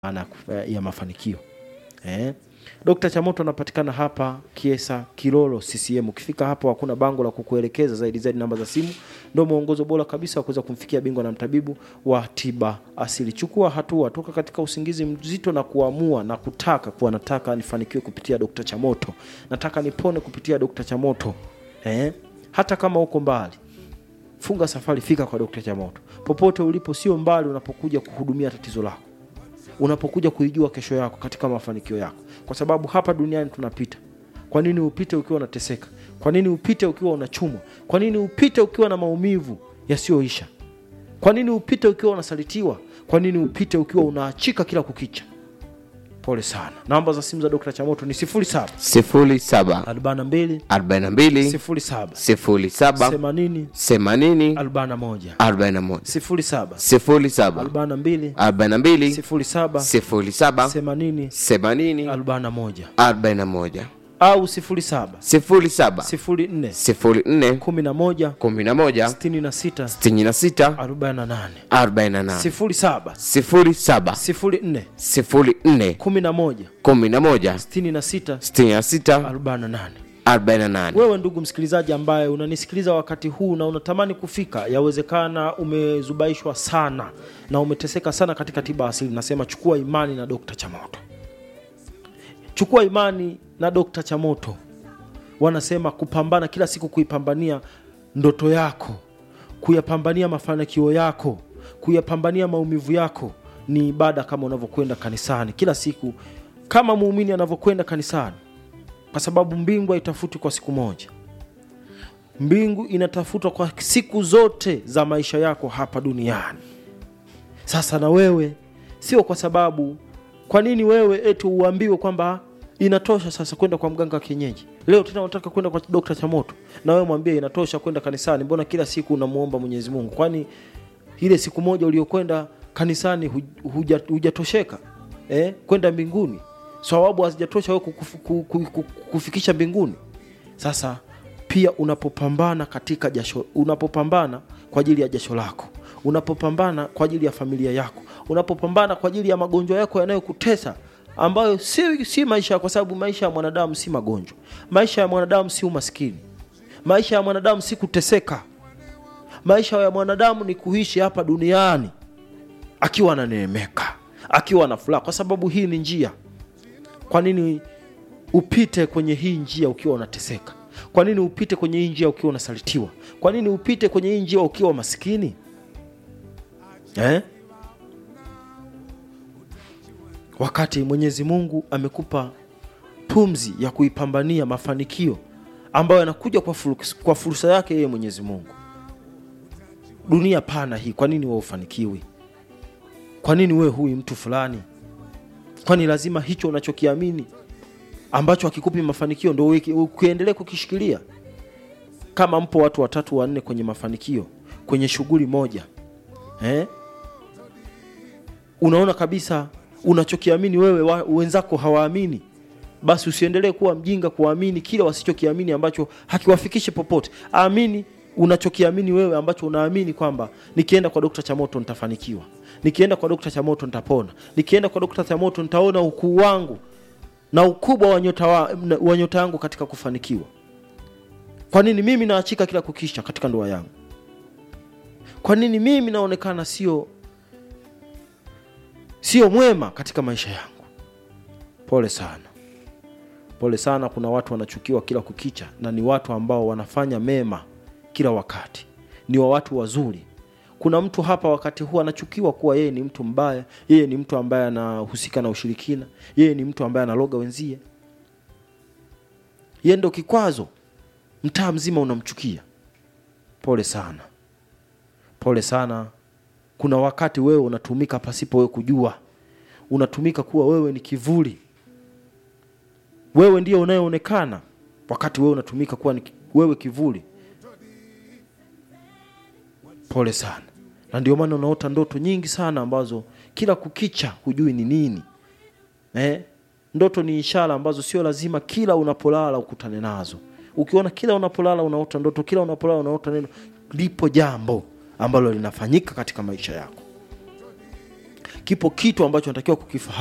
maana ya mafanikio eh. Dr. Chamoto anapatikana hapa Kiesa Kilolo CCM. Ukifika hapo hakuna bango la kukuelekeza zaidi zaidi, namba za simu ndio mwongozo bora kabisa wa kuweza kumfikia bingwa na mtabibu wa tiba asili. Chukua hatua, toka katika usingizi mzito na kuamua na kutaka kuwa nataka nifanikiwe kupitia Dr. Chamoto, nataka nipone kupitia Dr. Chamoto eh. Hata kama uko mbali funga safari, fika kwa Dr. Chamoto popote ulipo, sio mbali unapokuja kuhudumia tatizo lako unapokuja kuijua kesho yako katika mafanikio yako, kwa sababu hapa duniani tunapita. Kwa nini upite ukiwa unateseka? Kwa nini upite ukiwa unachumwa? Kwa nini upite ukiwa na maumivu yasiyoisha? Kwa nini upite ukiwa unasalitiwa? Kwa nini upite ukiwa unaachika kila kukicha? Pole sana. Namba za simu za Dr. Chamoto ni 07 07 42 42 07 07 80 80 41 41 07 07 42 42 07 07 80 80 41 41 au 07 07 04 04 11 11 66 66 48 48 07 07 04 04 11 11 66 66 48 48 wewe ndugu msikilizaji ambaye unanisikiliza wakati huu na unatamani kufika yawezekana umezubaishwa sana na umeteseka sana katika tiba asili nasema chukua imani na dokta chamoto chukua imani na dokta chamoto wanasema kupambana kila siku kuipambania ndoto yako kuyapambania mafanikio yako kuyapambania maumivu yako ni ibada kama unavyokwenda kanisani kila siku kama muumini anavyokwenda kanisani kwa sababu mbingu haitafuti kwa siku moja mbingu inatafutwa kwa siku zote za maisha yako hapa duniani sasa na wewe sio kwa sababu kwa nini wewe eti uambiwe kwamba inatosha sasa kwenda kwa mganga wa kienyeji leo tena unataka kwenda kwa dokta chamoto na wewe mwambie inatosha kwenda kanisani mbona kila siku unamuomba mwenyezi mungu kwani ile siku moja uliokwenda kanisani hu- huja- hujatosheka eh? kwenda mbinguni sawabu hazijatosha wewe kukufu- ku- ku- ku- kufikisha mbinguni sasa pia unapopambana katika jasho unapopambana kwa ajili ya jasho lako unapopambana kwa ajili ya familia yako unapopambana kwa ajili ya magonjwa yako yanayokutesa ambayo si, si maisha kwa sababu maisha ya mwanadamu si magonjwa maisha ya mwanadamu si umaskini maisha ya mwanadamu si kuteseka maisha ya mwanadamu ni kuishi hapa duniani akiwa ananeemeka akiwa na furaha kwa sababu hii ni njia kwa nini upite kwenye hii njia ukiwa unateseka kwa nini upite kwenye hii njia ukiwa unasalitiwa kwa nini upite kwenye hii njia ukiwa maskini eh? wakati mwenyezi mungu amekupa pumzi ya kuipambania mafanikio ambayo yanakuja kwa, fursa, kwa fursa yake yeye mwenyezi mungu dunia pana hii kwa nini wewe ufanikiwi kwa nini wewe huyu mtu fulani kwani lazima hicho unachokiamini ambacho hakikupi mafanikio ndo uki- ukiendelee kukishikilia kama mpo watu watatu wanne kwenye mafanikio kwenye shughuli moja eh? unaona kabisa unachokiamini wewe wa, wenzako hawaamini basi usiendelee kuwa mjinga kuamini kile wasichokiamini ambacho hakiwafikishi popote amini unachokiamini wewe ambacho unaamini kwamba nikienda kwa dokta chamoto nitafanikiwa nikienda kwa dokta chamoto nitapona nikienda kwa dokta chamoto nitaona ukuu wangu na ukubwa wa nyota, wa, wa nyota yangu katika kufanikiwa kwa nini mimi naachika kila kukisha katika ndoa yangu kwa nini mimi naonekana sio sio mwema katika maisha yangu pole sana pole sana kuna watu wanachukiwa kila kukicha na ni watu ambao wanafanya mema kila wakati ni wa watu wazuri kuna mtu hapa wakati huu anachukiwa kuwa yeye ni mtu mbaya yeye ni mtu ambaye anahusika na ushirikina yeye ni mtu ambaye analoga wenzie yeye ndo kikwazo mtaa mzima unamchukia pole sana pole sana kuna wakati wewe unatumika pasipo wewe kujua unatumika kuwa wewe ni kivuli wewe ndiye unayeonekana wakati wewe unatumika kuwa ni ki- wewe kivuli pole sana na ndio maana unaota ndoto nyingi sana ambazo kila kukicha hujui ni nini eh? ndoto ni ishara ambazo sio lazima kila unapolala ukutane nazo ukiona kila unapolala unaota ndoto kila unapolala unaota neno lipo jambo ambalo linafanyika katika maisha yako kipo kitu ambacho natakiwa kukifahamu